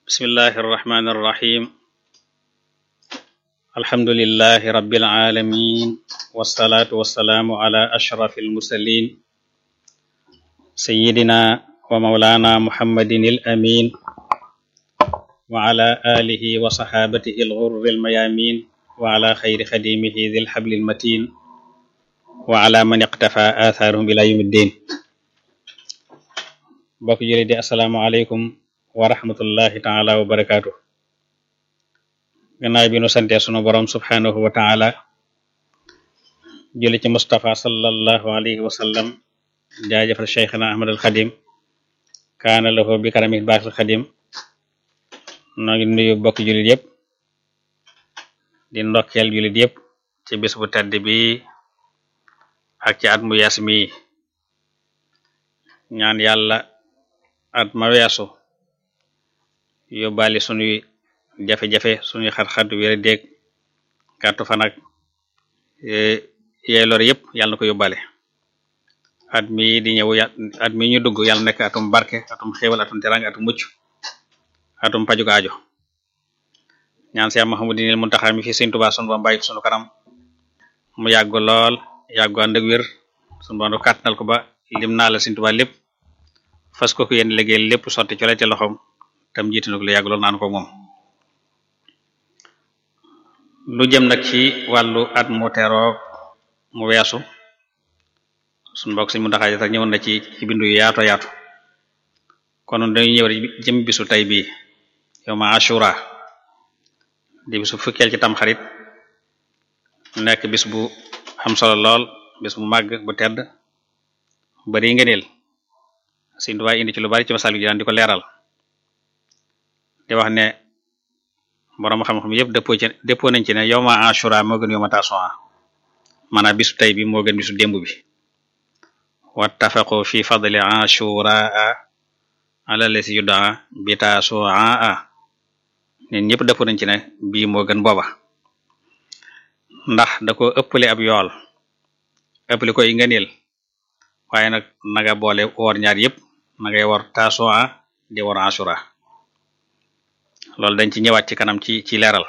bismillahi irrahmani irrahim alhamdulilahi rabbil alamin wasalaatu wasalaamu ala ashraf almursalin sayidina wa maulana muhammadin al amin wa ala alihi wa saxaabatihi alxurri almayamin wa ala xayri xadimihi dil xabli almatin wa ala man iqtafa athaarahum ila yawmi ddin bokk jële di assalaamu aleykum wa rahmatullahi taala wa barakaatu gannaaw bi nu sante sunu borom subhanahu wa taala jële ci Mustafa sallallahu alayhi wa sallam jaajëfal cheikhna ahmad al xadim kaana lahu bi karami baaxil xadim noo ngi nuyu bokk jullit yëpp di ndokkeel jullit yëpp ci bis bu tedd bi ak ci at mu yees mi ñaan yàlla at ma weesu yóbbaale sunuy jafe-jafe sunuy xat-xat wéra déeg gàttu fan ak yeey lor yëpp yàlla na ko yóbbaale at mi di ñëw at mi ñu dugg yàlla nekk atum barke atum xéewal atum teranga atum mucc atum pajuk aajo ñaan Seex Muhammadinil Muntaxa mi fi Sëriñ Tuubaa sunu ba bàyyi sunu kanam mu yàgg lool yàggu ànd ak wér sunu ba kàttanal ko ba lim naa la Sëriñ Tuubaa lépp fas ko ko yéen liggéey lépp sotti ci la ci loxoom tam jiitu na ko lu yàgg lool naan ko moom lu jëm nag ci wàllu at mu teroo mu weesu suñu mbokk Sëriñ Muntaxa sax ñëwoon na ci ci bindu yu yaato yaatu kon dañuy ñëw rek jëm bisu tey bii yow ma ashura di bisu fukkeel ci tam xarit nekk bis bu am solo lool bis bu màgg bu tedd bari ngëneel Sëriñ Tuubaa indi ci lu bari ci masal gi daan di ko leeral di wax ne borom xam-xam yëpp dëppoo ci dëppoo nañ ci ne yow ma ashura moo gën yow ma tasu'a maanaam bisu tey bi moo gën bisu démb bi wattafaqu fi fadli ashura ala lesi yudaa bi tasu'a ñun ñëpp dëppoo nañ ci ne bii moo gën booba ndax da ko ëppale ab yool ëppale koy ngëneel waaye nag naga boole woor ñaar yëpp nagay war tasu'a di war ashura loolu dañ ci ñëwaat ci kanam ci ci leeral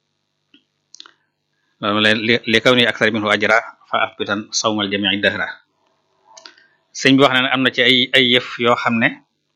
loolu li kaw ni aksar minhu ajra fa ahbitan sawmal jami'i dahra sëñ bi wax na ne am na ci ay ay yëf yoo xam ne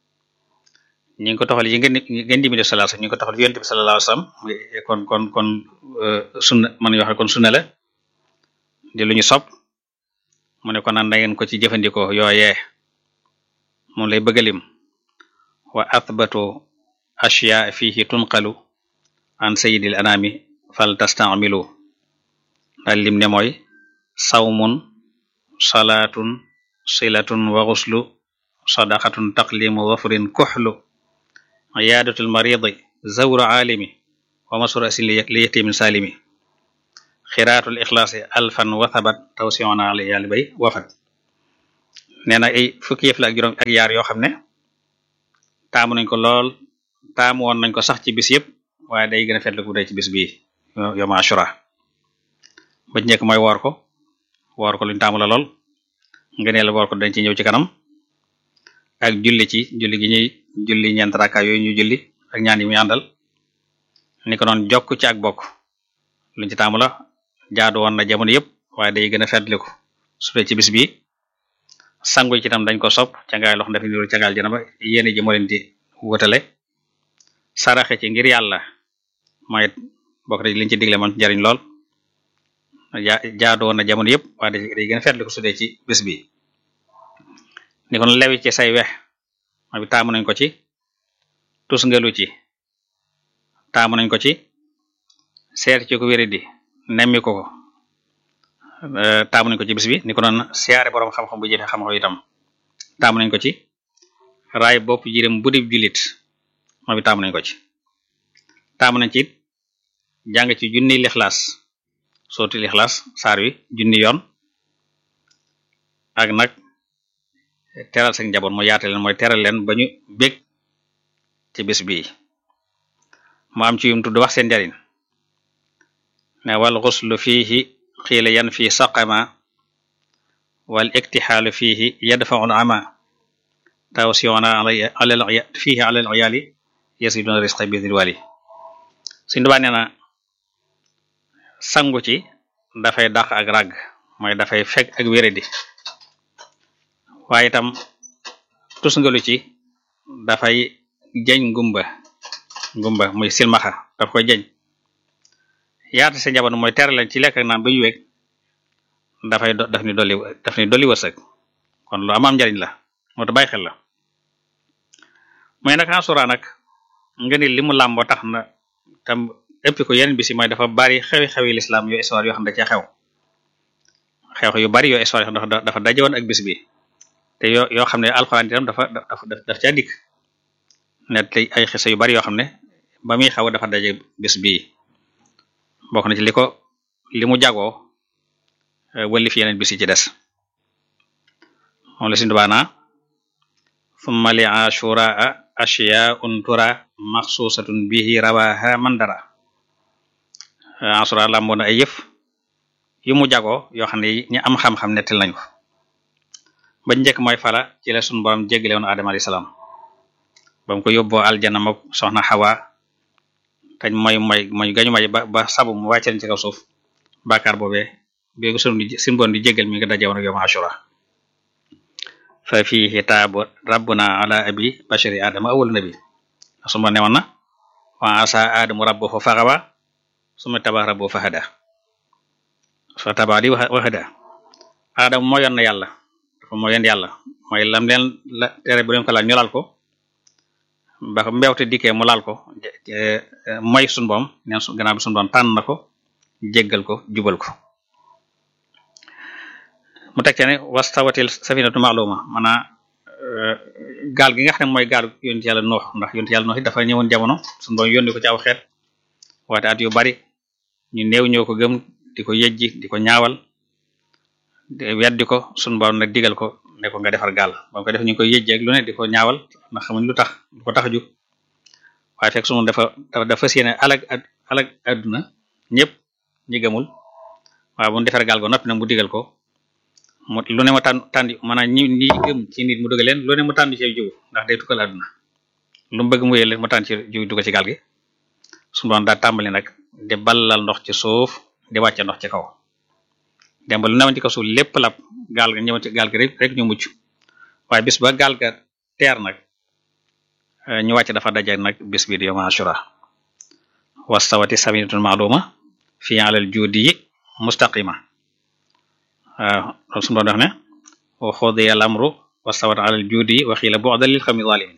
ñi ngi ko toxal yi ngeen ngeen di mi def sallallahu ñu ngi ko toxal yonent bi sallallahu alayhi wasallam kon kon kon sunna man yoo xam kon sunna la di lu ñu sopp mu ne ko naan da ngeen ko ci jëfandikoo yooyee moom lay bëggalim wa athbatu ashya fihi tunqalu an sayyidil anami fal tastamilu daal lim ne mooy sawmun salaatun silatun wa ghuslu sadaqatun taqlimu wafrin kuxlu iyaadatul maridi zawru aalimi wa masru asin li yatimin salimi xiraatul ixlaasi alfan wathabat tawsiona ala yàlli bay wafat nee na ay fukki yëf la ak juróom ak yaar yoo xam ne taamu nañ ko lool taamu woon nañ ko sax ci bis yëpp waaye day gën a fetlu bu day ci bis bii yom ashura ba ci njëkk mooy woor ko woor ko luñ taamu la lool ngëneel woor ko dañ ci ñëw ci kanam ak julli ci julli gi ñuy julli ñeent rakka yooyu ñu julli ak ñaan yi muy àndal ni ko noon jokk ci ak bokk luñ ci taamu la jaadu woon na jamono yëpp waaye day gën a fetliku su dee ci bis bi sangu ci tam dañ ko sopp cangaay lox dafa niru cangaal jana ba yéene ji moo leen di wutale saraxe ci ngir yàlla mooy bokk na liñ ci digle moom njariñ lool jaadu woon na jamono yëpp waaye day gën a fetliku su dee ci bis bi ni kon lewi ci say wex ma bi taamu nañ ko ci tus ngelu ci taamu nañ ko ci seet ci ko wéri di nemmi ko ko taamu nañ ko ci bis bi ni ko noon siyaare borom xam-xam bu jëfe xam-xam itam taamu nañ ko ci raay bopp jirim bu dib jullit ma bi taamu nañ ko ci taamu nañ ci it jàng ci junni lixlaas sooti lixlaas saar wi junni yoon ak nag teral seen njaboot mooy yaate leen mooy teral leen ba ñu bég ci bis bii mu am ci yum tudd wax seen njariñ ne wal xuslu fiihi xiila yan fi saqama wal iktixaalu fiihi yadfaul ama tawsiona alal fiihi alal iyaali yasiduna risqa bi wali Sëriñ Tuubaa nee na sangu ci dafay dàq ak ràgg mooy dafay fekk ak wéradi waaye itam tusngalu ci dafay jeñ ngumba ngumba muy silmaxa daf koy jeñ yaata sa njaboot mooy tere leen ci lekk ak naan ba ñu wéeg dafay daf ni dolli daf ni dolli wërsëg kon lu am am njariñ la moo tax bàyyi xel la mooy nag asura nag nga ni li mu làmboo tax na tam ëpp ko yeneen bisi mooy dafa bari xewi xewi lislaam yoo histoire yoo xam ne da cee xew xew yu bari yoo histoire yoo xam ne dafa daje woon ak bis bi te yoo yoo xam ne alxuraan itam dafa dafa daf caa dikk net ay xisa yu bari yoo xam ne ba muy xaw dafa daje bis bii bokk na ci li ko li mu jagoo wëlli fi yeneen bis yi ci des moom la sindubaana summa li ashuraa ashiyaun tura maxsusatun bihi rawaha mandara asura làmboo na ay yëf yu mu jagoo yoo xam ne ñi am xam-xam nettil nañu ba njëkk mooy fala ci la sunu borom jéggale woon Adama alayhi salaam ba mu ko yóbboo aljana mook soxna Xawa tañ mooy mooy mooy gañu may ba ba sabu mu wàcce leen ci kaw suuf bàkkaar boobee béegi sunu di sunu borom di jéggal mi nga daje woon ak yow ashura fa fihi taabu rabbuna ala abi bashari adama awwal nabi sunu borom ne woon na wa asa adamu rabbuhu faxawa suma taba rabbuhu fahada so taba di wahada adama moo yoon na yàlla dafa moo yoon yàlla mooy lam leen la tere bu leen ko laal ñu laal ko ba mbewte dikkee mu laal ko mooy sunu boom neen su gannaaw bi sunu boom tànn na ko jéggal ko jubal ko mu teg ne wastawatil safinatu ma'luma maanaam gaal gi nga xam ne mooy gaal yonent yàlla noox ndax yonent yàlla noox it dafa ñëwoon jamono sunu boom yónni ko ci aw xeet waate at yu bari ñu néew ñoo ko gëm di ko yejji di ko ñaawal weddi ko sunu boom nag digal ko ne ko nga defar gaal ba ko def ñu ngi koy yejji ak lu ne di ko ñaawal ndax xamuñ lu tax lu ko tax ju waaye fekk sunu dafa dafa séene alag alag adduna ñëpp ñi gëmul waaye bu mu defar gaal go noppi nag mu digal ko mu lu ne mu tànn tànn maanaam ñi ñi gëm ci nit mu dugal leen lu ne mu tànn ci jiw ndax day tukkal àdduna lu mu bëgg mu yële mu tànn ci jiw dugal ci gaal gi suñu doon daa tàmbali nag di ballal ndox ci suuf di wàcce ndox ci kaw dem ba lu newoon ci kaw suuf lépp lab gaal ga ñëwoon ci gaal gi rek rek ñu mucc waaye bis ba gaal ga teer nag ñu wàcc dafa daje nag bis bi di yawm ashura wastawati safinatun ma'luma fi alal juudi mustaqima waaw loolu suñu doon wax ne wa xudiya al amru wastawat alal juudi wa xiila bu'dan lil qawmi zalimin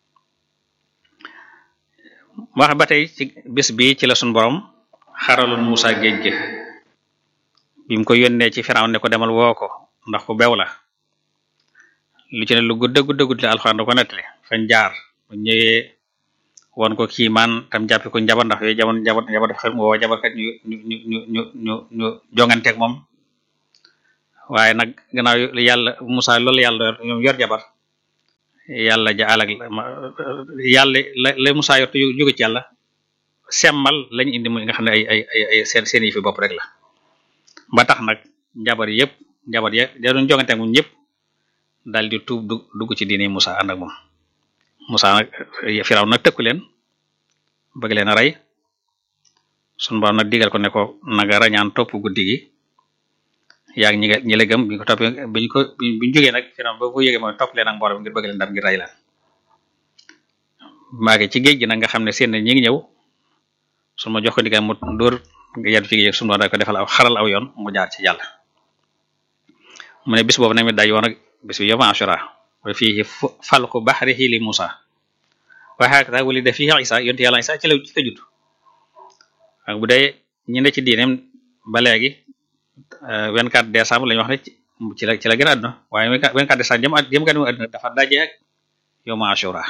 wax ba tey ci bis bi ci la suñu borom xaraloon Musa géej gi bi mu ko yónnee ci Firawn ne ko demal woo ko ndax ku bew la lu ci ne lu gudda gudda gudd la alxuraan da ko nettali fañ jaar bu ñëwee woon ko kii man tam jàppe ko njabar ndax yooyu jamono njabar njabar dafa xel mu woo jabarkat ñu ñu ñu ñu ñu ñu ñu jonganteeg moom waaye nag gannaaw yàlla Musa loolu yàlla ñoom yor jabar yàlla ja alag yàlla la la Musa yor te jóge ci yàlla semmal lañu indi muy nga xam ne ay ay ay ay seen seen yi fi bopp rek la ba tax nag njabar yëpp njabar ya da doon jongante moom ñëpp daal di tuub dugg ci diine Musa ànd ak moom Musa nag Firaw nag tëkku leen bëgg leen a rey sunu borom nag digal ko ne ko naga rañaan topp guddi gi yaa ngi ñi nga ñi la gëm bi ñu ko toppee bi ñu ko bi ñu jógee nag Firaw ba ko yëgee mooy topp leen ak mbooloo ngir bëgg leen ndam ngir rey leen maage ci géej gi nag nga xam ne seen ñi ngi ñëw su ma jox ko digal mu dóor nga yaddu ci géej sunu borom da ko defal aw xaral aw yoon mu jaar ci yàlla mu ne bis boobu nag mi day yoon ak bis bi yawma ashura wa fihi falqu bahrihi li Musa wa hakada wulida fihi Isa yonte yàlla Isa ci la ci la judd ak bu dee ñi ne ci diineem ba léegi 24 décembre la ñu wax ne ci la ci la gën a àdduna waaye 24 décembre jëm jëm gën a àdduna dafa daje ak yawma ashura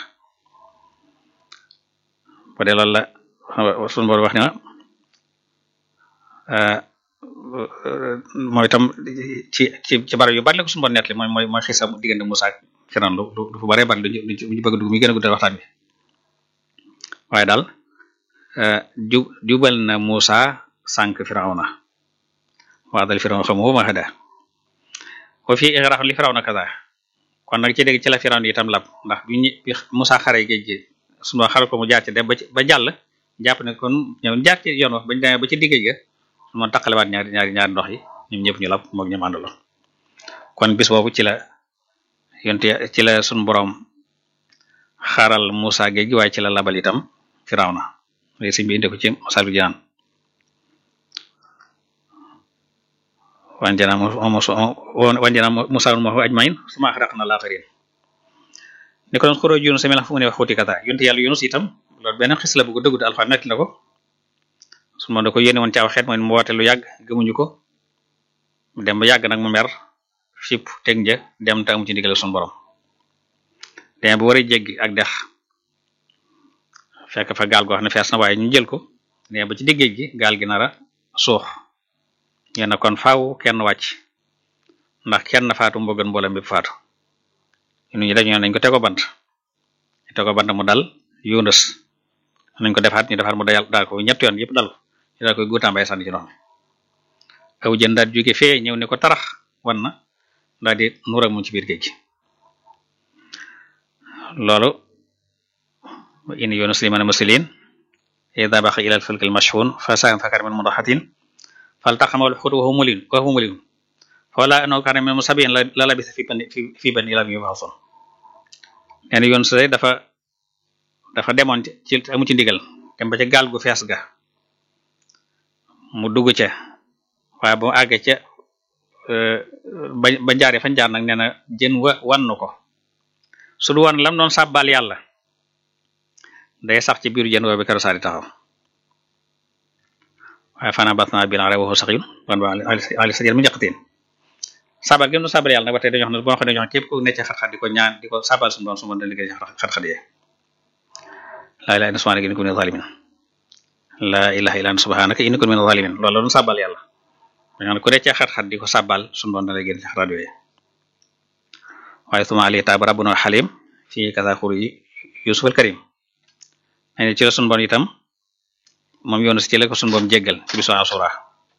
bu dee loolu la sunu borom wax ne mooy itam ci ci ci barab yu bari la ko sunu borom nettali mooy mooy mooy xisam diggante Musa ak Firawna lu lu fu bari bari lu ñu bëgg dugg mi gën a guddal waxtaan bi waaye daal ju jubal na Musa sànq Firawna waa dal Firawna xamu ma xada wa fii igraq li Firawna kaza kon nag ci dégg ci la Firawna itam lab ndax bi ñu bi Musa xare géej gi sunu xaral ko mu jaar ci dem ba ci ba jàll jàpp ne kon ñëw jaar ci yoon wax bañ demee ba ci digg ga sunu borom taqalewaat ñaari ñaari ñaari ndox yi ñoom ñëpp ñu lab moog ñoom àndaloon kon bis boobu ci la yonte ci la sunu borom xaaral Musa géej gi waaye ci la labal itam Firawna léegi sëñ bi indi ko ci Masaalikul Jinaan wanjana wanjana Musa ma ajmain suma axraqna al-aaxiriin ni ko doon xuroo Yunus mel fu mu ne wax xuuti kata yonte yàlla Yunus itam loolu benn xis la bu ko dëggu Alxuraan nekk na ko su ma da ko yónni woon ci aw xeet mooy mu woote lu yàgg gëmuñu ko dem ba yàgg nag mu mer fipp teg nja dem te amu ci ndigal suñu borom dem bu war a jéggi ak dex fekk fa gaal goo xam ne fees na waaye ñu jël ko dem ba ci diggéej gi gaal gi nara suux ngeen kon faaw kenn wàcc ndax kenn faatu moo gën mboolem bi faatu ñu ñu dañu nañ ko tego bant ñu tego bant mu dal Yunus nañ ko defaat ñu defaat mu dal daal ko ñett yoon yëpp dal ñu daal koy guutaambay sànni ci ndox mi aw jën daal jóge fee ñëw ne ko tarax wan na daal di nuur ak mu ci biir géej gi loolu in Yunus liman muslimin ida baqa ila al-fulk al-mashhun fa sa'am fakar min mudahatin faltaqama al-hut wa huwa mulim wa huwa mulim fawla annahu kana min musabbihin la labisa fi bani fi bani ila yub'athun nee na Yunus dafa dafa demoon ci amu ci ndigal dem ba ca gaal gu fees ga mu dugg ca waaye ba mu àggee ca ba ba jaaree fañ jaar nag nee na jën wa wannu ko su du wan lam doon sàbbal yàlla day sax ci biiru jën woo bi kero saari taxaw waaye fana batna bil ara waxu sax yun wan ba ali sa jën mu njaqateen sabal gém doon sabal yàlla nag ba tey dañu wax ne boo xam ne dañu wax képp ku nekk ci xat-xat di ko ñaan di ko sabal suñu doon su ma doon liggéey ci xat-xat yee laa ilaha illa subhanaka inni kuntu minaz zalimin laa ilaha illa anta subhanaka inni kuntu minaz zalimin loolu la doon sabal yàlla dañu ne ku nekk ci xat-xat di ko sabal suñu doon dana génn ci xat-xat yooyu waaye suma ali taaba rabbuna xalim fii kasa xuru yi yusuf al karim ne ci la sunu bon itam moom yoonu si ci la ko sunu boom jéggal ci bisu asura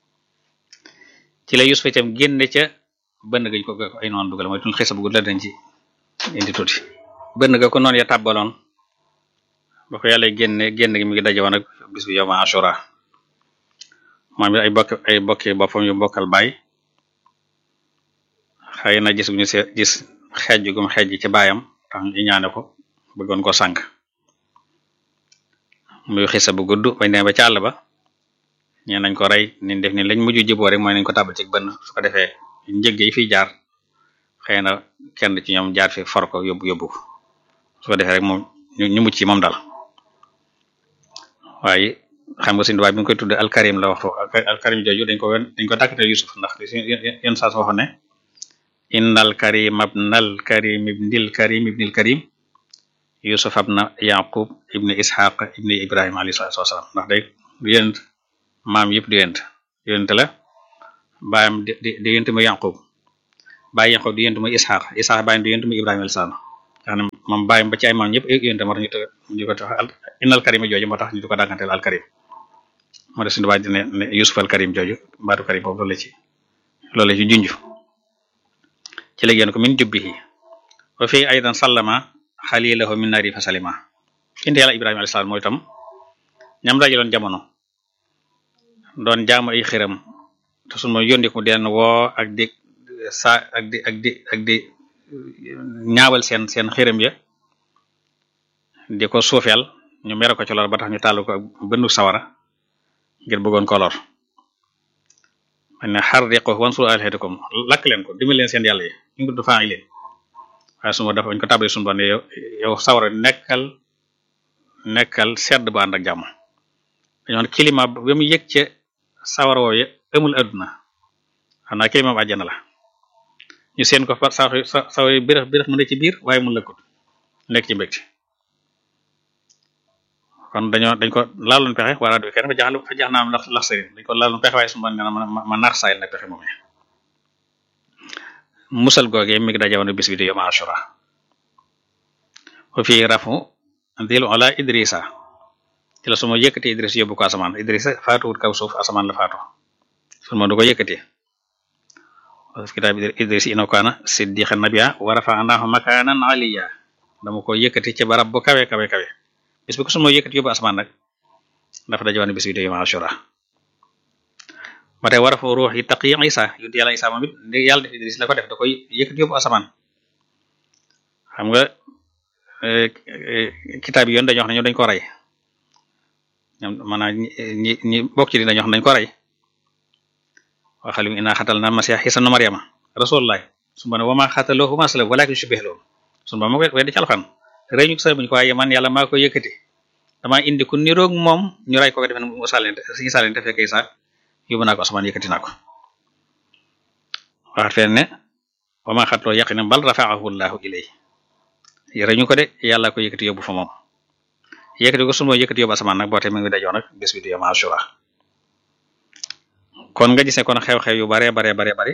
ci la yusuf itam génne ca bënn gañ ko ay noon dugal mooy tun xisa bu gudd la dañ ci indi tuuti bënn ga ko noonu ya tàbbaloon ba ko yàlla génne génn gi mi ngi daje woon ak bis bi yowma asura moom it ay bokk ay bokki boppam yu bokkal baay xëy na gis bu ñu see gis xeej gum xeej ci baayam tax ñu ñaane ko bëggoon ko sànk muy xisa bu gudd bañ demee ba ci àll ba ñee nañ ko rey niñ def ni lañ mujj jiboo rek mooy nañ ko tàbbal ci bënn su ko defee njëg yi fiy jaar xëy na kenn ci ñoom jaar fi for ko yóbbu yóbbu ko su ko defee rek moom ñu mucc ci moom daal waaye xam nga suñu waay bi nga koy tudde alkarim la waxtu alkarim jooju dañ ko dañ ko dàkkate Yusuf ndax yenn saa waxoon ne innal karim abnal karim ibnil karim ibnil karim yusuf abna yaqub ibni ishaq ibni ibrahim alayhi salatu wasalam ndax day du yent maam yëpp du yent yent la baayam di di yent muy yaqub baay yaqub di yent muy ishaq ishaq baayam di yent muy ibrahim alayhi salam nga xam ne moom baayam ba ci ay maam yëpp yent moo tax ñu ñu ko tax innal karim jooju moo tax ñu di ko dàgganteel al karim moo tax suñu baay dine ne yusuf al karim jooju baatu karim boobu loolu la ci loolu la ci junj ci la génn ko min jubbihi wa fii aydan sallama xalilahu min nari fa salima indi yàlla ibrahima alayhi salaam mooy itam ñam dajaloon jamono doon jaamu ay xiram te sun ma yónni ko den woo ak di sa ak di ak di ak di ñaawal seen seen xiram ya di ko suufeel ñu mere ko ci lor ba tax ñu tàllu ko bëndu sawara ngir bëggoon ko lor man ne harriqu wansuru alihatakum lakk leen ko dimbali leen seen yàlla yi ñu ngi du faa leen waaye suma dafa ñu ko tabale suñu bon yow yow sawara nekkal nekkal sedd bu ànd ak jàmm dañoo climat ba mu yëg ca sawara woowu amul adduna xam naa climat bu àjjana la ñu seen ko fa sa sawara yi bërëx bërëx mu ne ci biir waaye mu lëkkut nekk ci mbégte kon dañoo dañ ko laaloon pexe wala du kenn fa jaxal fa jax naam lax lax sëriñ dañ ko laaloon pexe waaye suñu bon nee na ma ma naax saayil nag pexe moom musal googee mi ngi dajawoon bis bi di yom ashura wa fi rafu dil ala idrisa ci la suma yëkkati idris yóbbu ko asamaan idrisa faatuwut kaw suuf asamaan la faatu sun ma du ko yëkkati kitaab idris ino kaana siddiqan nabiyya wa rafa'nahu makanan aliyya dama ko yëkkati ci barab bu kawe kawe kawe bis bi ko sunu yëkkati yóbbu asamaan nag dafa dajewoon bis bi di yawm ashura ba tey war a fa ruux yi taq yi Isa yonent yàlla Isa moom it yàlla def Idris la ko def da koy yëkkati yóbbu asamaan xam nga kitaab yi yoon dañoo wax ne ñoom dañ ko rey ñoom maanaam ñi ñi bokk ci di dañoo wax ne dañ ko rey waxalim inna xatalna masiha Isa nu Maryama rasulullah su ma ne wama xataloohu ma salam walakin shubbiha lahu sunu ba ma koy weddi ci alxan rey ñu ko sa buñu ko waaye man yàlla maa ko yëkkati damaa indi ku niroog moom ñu rey ko ko defe ne mu sàllente si sàllente fekk Isa yóbbu naa ko asamaan yëkkati naa ko waxat feen ne wama xataloo yaqina bal rafa'ahu llahu ilay rey ñu ko de yàlla ko yëkkati yóbbu fa moom yëkkati ko sunu yëkkati yóbbu asamaan nag boo te mi ngi dajoo nag bés bi du yawm ashura kon nga gisee kon xew-xew yu bare bare bare bare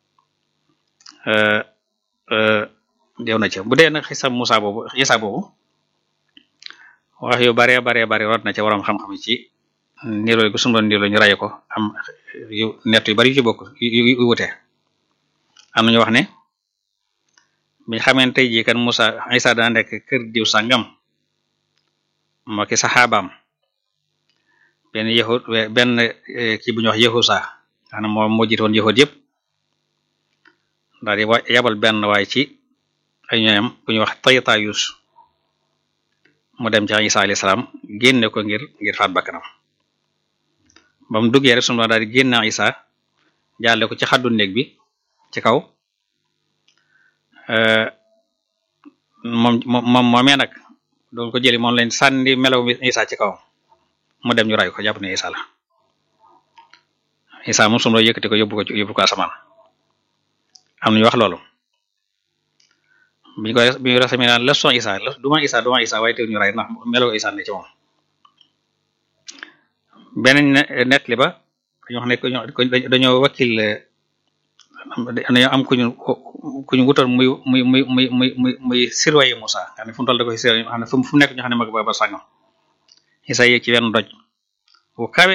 dew na ci bu dee nag xisa Musa boobu xisa boobu wax yu bare bare bare rot na ci waroom xam-xam ci niroo gu sunu doon niroo ñu raye ko am yu nett yu bari yu ci bokk yu wute am nañu wax ne biñ xameen tey jii kan Musa Isa dana nekk kër diw sangam moo ki saxaabaam benn yahud benn kii bu ñuy wax yahusa xanaa moom moo jiitoon yahud yëpp daal di wa yabal benn waay ci ay ñoom bu ñuy wax Taytayus mu dem ci Isa alayhi salaam génne ko ngir ngir faat bakkanam ba mu duggee rek sunu daal di génne Isa jaale ko ci xaddu néeg bi ci kaw moom moom moomee nag doon ko jëli moom lañ sànni melaw mi Isa ci kaw mu dem ñu ray ko jàpp ne Isa la Isa moom sunu yëkkati ko yóbbu ko yóbbu ko asamaan am nañu wax loolu biñu ko biñu rasami naan la son Isa la duma Isa duma Isa waaye teew ñu ray ndax melaw Isa ne ci moom beneen net li ba dañu wax ne dañoo wakkil dañoo am kuñu kuñu wutoon muy muy muy muy muy muy muy surveiller Musa xam ne fu mu toll da koy surveiller xam ne fu mu nekk ñu xam ne mag ba ba sàngam Isa yéeg ci wenn doj bu kawe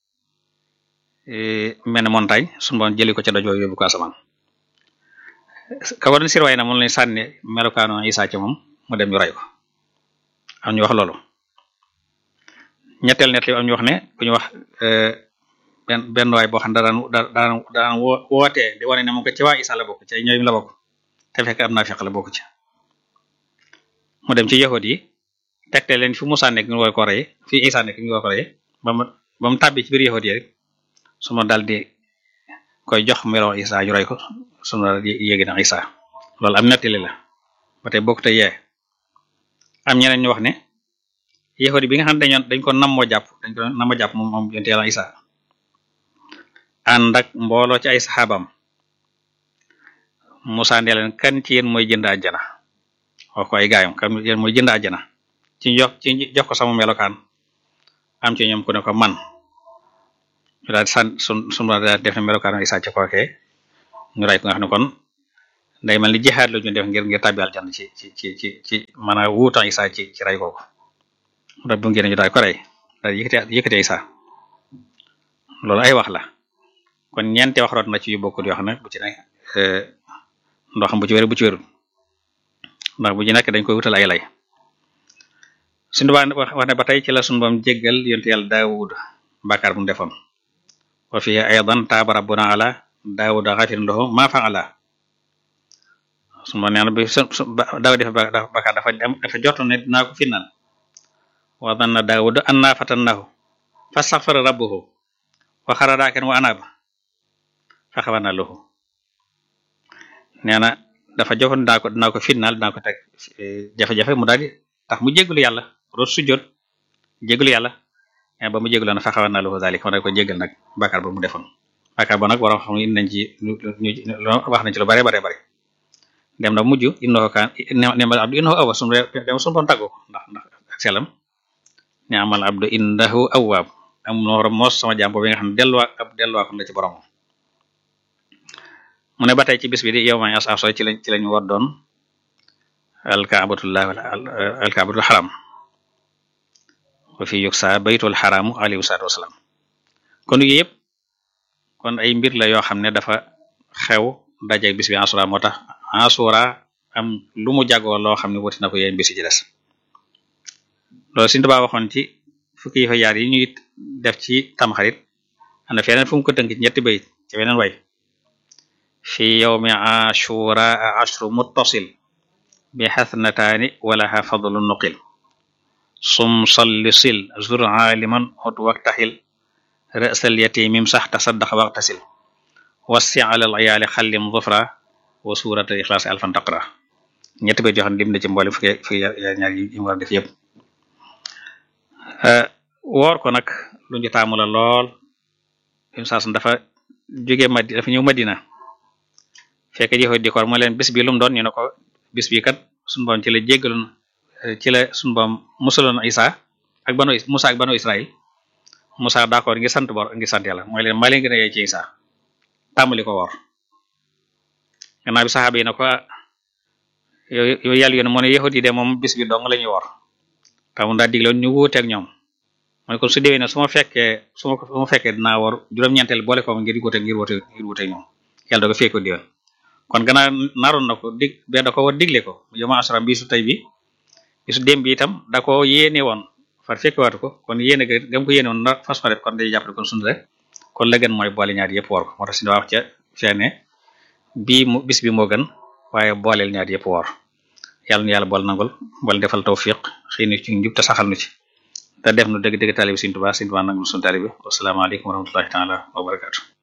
mel ne montagne suñu boon jëli ko ca doj woowu yóbbu ko asamaan ka ko doon surveiller na moom lañ sànni melokaano Isa ca moom mu dem ñu ray ko am ñu wax loolu ñetteel net li am ñu wax ne ku ñu wax benn benn waay boo xam ne daan daan daan wootee di wane ne moom ko ci waa Isa la bokk ci ñooy la bokk te fekk am naa feq la bokk ci mu dem ci yahud yi tegte leen fi Musa nekk ñu war ko rey fi Isa nekk ñu war ko rey ba mu ba mu tàbbi ci biir yahud yi rek su ma daal di koy jox melo Isa ñu rey ko su ma daal di yéegi na Isa loolu am nettali la ba tey bokk te yee am ñeneen ñu wax ne yahud bi nga xam ne dañoon dañ ko nammoo jàpp dañ ko nammoo jàpp moom moom yonte Yàlla Isa ànd ak mbooloo ci ay saxaabam Musa ne leen kan ci yéen mooy jënd àjjana wax ko ay gaayam kan yéen mooy jënd àjjana ci jox ci jox ko sama melokaan am ci ñoom ku ne ko man ñu daal san sun sun daal def ne melokaan Isa ci kookee ñu ray ko nga xam ne kon day mel ni jihaad la ñu def ngir ngir tàbbi aljanna ci ci ci ci ci maanaam wuutan Isa ci ci ray kooku mu daal bu ngeen ñu daal ko rey daal yëkkati yëkkati Isa loolu ay wax la kon ñeenti wax root na ci yu bokkul yoo xam ne bu ci nekk ndox bu ci wér bu ci wérul ndax bu ci nekk dañ koy wutal ay lay suñu baa wax ne ba tey ci la suñu bam jéggal yonte yàlla daawud bàkkaar bu mu defoon wa fi aydan taaba rabbuna ala daawuda xafirin lahu ma fa'ala suñu bam nee na bi daaw def bàkkaar dafa dafa jortu ne dinaa ko finnal wa danna daawud anna fatannahu fastaghfara rabbuhu wa xara raakan wa anaaba fa xawana lahu nee na dafa joxoon dinaa ko dinaa ko finnaal dinaa ko teg jafe-jafe mu daal di tax mu jégalu yàlla root sujjoot jégalu yàlla mais ba mu jégalu na fa xawana lahu zalik ma daal ko jégal nag bàkkaar ba mu defoon bàkkaar ba nag waroon xam indi nañ ci ñu wax nañ ci lu bare bare bare dem na mujj innahu kaan nemal abdu innahu awwaab sunu dem sunu doon tàggoo ndax ndax ak selam ne amal abdu innahu awwaab am noor moos sama jàmm bi nga xam ne delluwaat ab delluwaat la ci borom mu ne ba tey ci bis bi di yow ma as aso ci lañ ci lañ war doon alkaabatullah alkaabatul xaram wa fi yuksa baytul xaramu alayhi salaatu wasalaam kon yooyu yëpp kon ay mbir la yoo xam ne dafa xew dajeeg bis bi asura moo tax asura am lu mu jagoo loo xam ne wuti na ko yéen bis ci des loolu Sëriñ Tuubaa waxoon ci fukki yi fa yaar yi ñuy def ci tamxarit am na feneen fu mu ko tënk ci ñetti bayit ci weneen way fi yawmi ashura ashru muttasil bi xasnataani walaha fadlu nuqil sum salli sil zur aliman hut waktaxil rësal yatimim sax tasaddax waxtasil wassi alal ayaali xallim zufra wa surata ixlaas alfan taqra ñetti bayit yoo xam ne lim na ci mboolem fukki fukki ñaar yi mu war a def yëpp woor ko nag lu ñu taamu la lool saasum dafa jóge madi dafa ñëw madina fekk jëfe di koor mu leen bis bi lu mu doon ñu ne ko bis bi kat suñu boom ci la jéggaloon ci la suñu boom musaloon Isa ak banu Musa ak banu Israël Musa d'accord ngi sant bor ngi sant yàlla mooy leen maa leen gën a yey ci Isa tàmbali ko woor gannaaw bi saxaaba yi ne ko yow yàlla yoon moo ne yahut yi de moom bis bi dong la ñuy woor tamu daa digloon ñu wuuteeg ñoom mooy kon su déwee ne su ma fekkee su ma su ma fekkee dinaa war juróom-ñeenteel boole ko ngir wute ngir wute ngir wute ñoom yàlla da ko fekk ko diwoon kon gannaaw naroon na ko dig be da ko war digle ko yow ma asram bi su tey bi bisu démb bi itam da ko yéene woon far fekk waatu ko kon yéene ga gam ko yéene woon na fas fa def kon day jàppale kon sunu rek kon la gën mooy boole ñaar yëpp war ko moo tax si wax ca feene bii mu bis bi moo gën waaye booleel ñaar yëpp war yàlla nu yàlla bool nangul bool defal tawfiq xëy na ci njub te saxal nu ci te def nu dëgg dëgg taalibi Sëriñ Tuubaa Sëriñ Tuubaa nag nu sunu taalibi wasalaamaaleykum wa rahmatullahi taala wa barakaatu